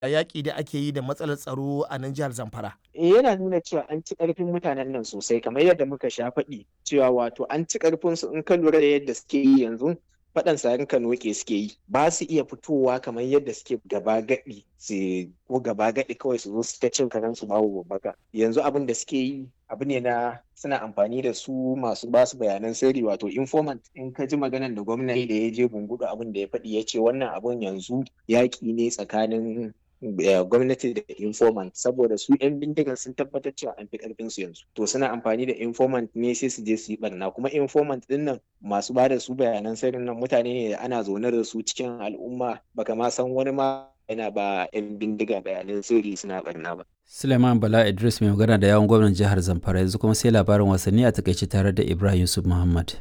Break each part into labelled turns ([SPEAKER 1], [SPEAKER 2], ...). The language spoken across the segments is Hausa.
[SPEAKER 1] yaƙi da ake yi da matsalar tsaro a nan jihar Zamfara.
[SPEAKER 2] Eh yana nuna cewa an ci ƙarfin mutanen nan sosai kamar yadda muka sha faɗi cewa wato an ci ƙarfin su in ka lura da yadda suke yi yanzu faɗan sarin kanoke suke yi ba su iya fitowa kamar yadda suke gaba gaɗi su ko gaba gaɗi kawai su zo su ta cin karen su babu babbaka yanzu abin da suke yi abu ne na suna amfani da su masu ba su bayanan sirri wato informant in ka ji maganar da gwamnati da ya je bungudu abin da ya faɗi ya ce wannan abun yanzu yaƙi ne tsakanin gwamnati da informant saboda su 'yan bindigar sun tabbatar cewa an fi karfin su yanzu to suna amfani da informant ne sai su je su yi barna kuma informant din nan masu ba da su bayanan sirrin nan mutane ne da ana zaune da su cikin al'umma baka ma san wani ma yana ba 'yan bindiga bayanan sirri suna barna ba
[SPEAKER 3] Suleiman Bala Idris mai magana da yawon gwamnan jihar Zamfara yanzu kuma sai labarin wasanni a takaice tare da Ibrahim Yusuf Muhammad.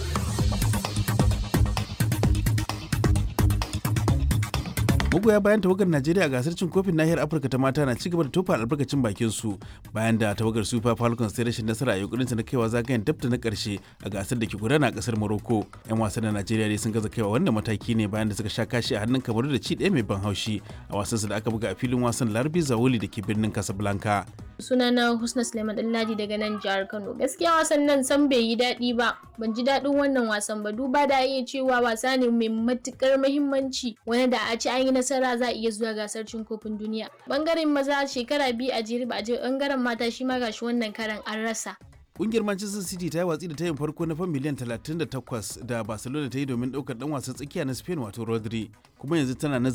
[SPEAKER 4] magoya bayan tawagar najeriya a gasar cin kofin nahiyar afirka ta mata na cigaba da tofa albarkacin bakin su bayan da tawagar super falcons ta rashin nasara a yunkurin na kaiwa zagayen dabta na karshe a gasar da ke gudana a kasar morocco yan wasan na najeriya dai sun gaza kaiwa wannan mataki ne bayan da suka sha kashi a hannun kamaru da ci ɗaya mai ban haushi a wasansu da aka buga a filin wasan larbi zawoli da ke birnin casablanca
[SPEAKER 5] sunana husna suleiman dallaji daga nan jihar kano gaskiya wasan nan san bai yi daɗi ba ban ji daɗin wannan wasan ba duba da iya cewa wasa ne mai matukar muhimmanci wani da a ci an yi nasara za a iya zuwa gasar cin kofin duniya bangaren maza shekara biyu a jere ba a je bangaren mata shi ma gashi wannan karan an rasa
[SPEAKER 4] Kungiyar Manchester City ta yi watsi da tayin farko na fan miliyan 38 da Barcelona ta yi domin ɗaukar ɗan wasan tsakiya na Spain wato Rodri kuma yanzu tana